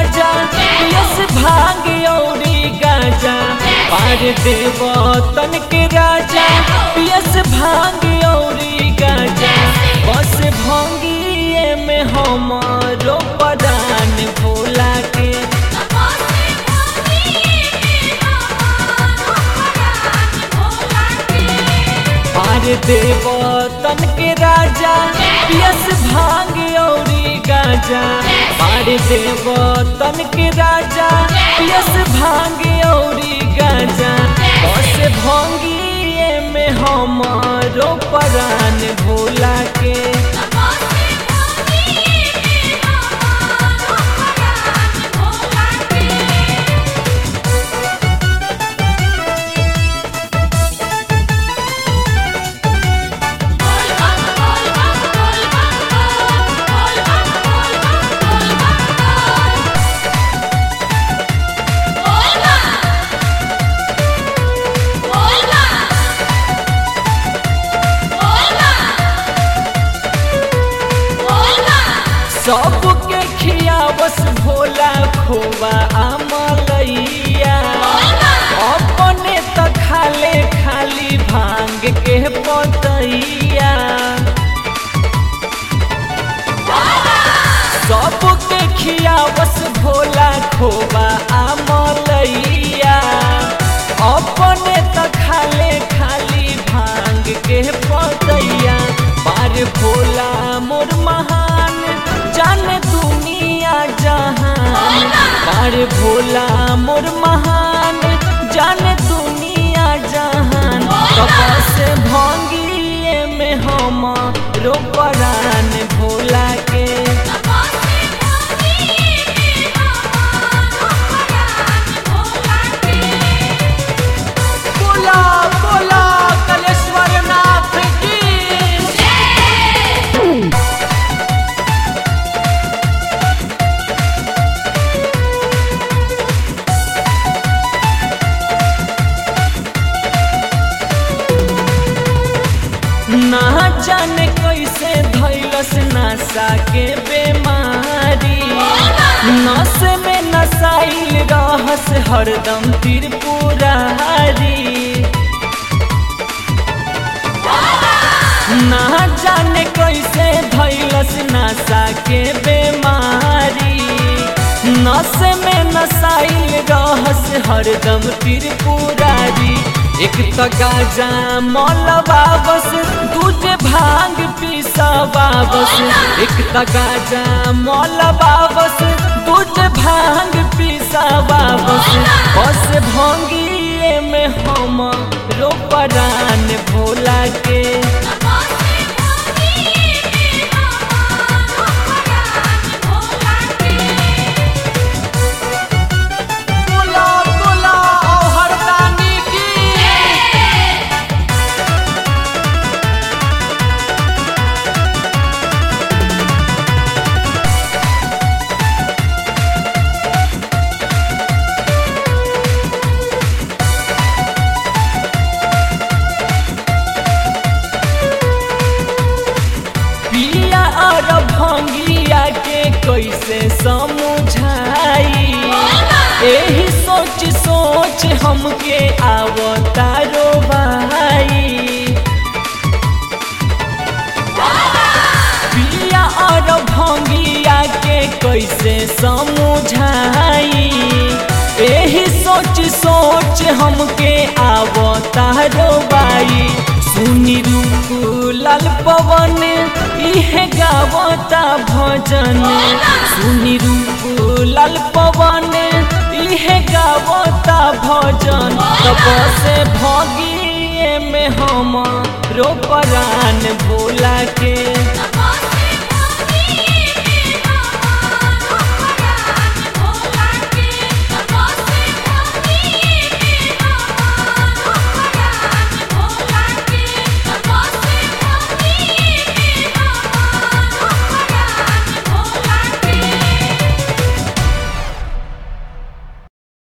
राजा पियस भांग औरी गाजा पार देव तन के राजा पियस भांग औरी गाजा बस भंगिए में हमारो पदान भोला के पार देव तन के राजा पियस भांग औरी गाजा पार देव तन के राजा पियस भांग औरी गाजा बस भंगिए में हमारो परान भोला के सबके खियावस भोला खोबा आमलैया अपने त खाले खाली भांग के पतैया सबके खियावस भोला खोबा आमलैया अपने त खाले खाली भांग के पतैया पार भोला मोर महान जाने दुनिया जहान पार भोला मोर महान जाने दुनिया जहान कपास भंगिए में हम रोपरान भोला के बोला बोला कलेश्वर नाथ की ना जाने कैसे धैलस नशा के बेमारी नस में नसाइल रहस हरदम त्रिपुरारी ना जाने कैसे धैलस नशा के बेमारी नस में नसाइल रहस हरदम त्रिपुरारी एक त गाजा मलबा बस दूजे भांग पीसबा बस एक त गाजा मलबा बस दूजे भांग पीसबा बस बस भंगिए में हम रोपरान भोला के बोला बोला ओ हरदानी की पिया और भंगिया के कैसे समझाई एही सोच सोच हमके आवतारो भाई पिया और भंगिया के कैसे समझाई एही सोच सोच हमके आवतारो बाई सुनी रूप लाल पवन इहे गावता भजन सुनी रूप लाल पवन इहे गावता भजन तब से भगिए में हम रोपरान भोला के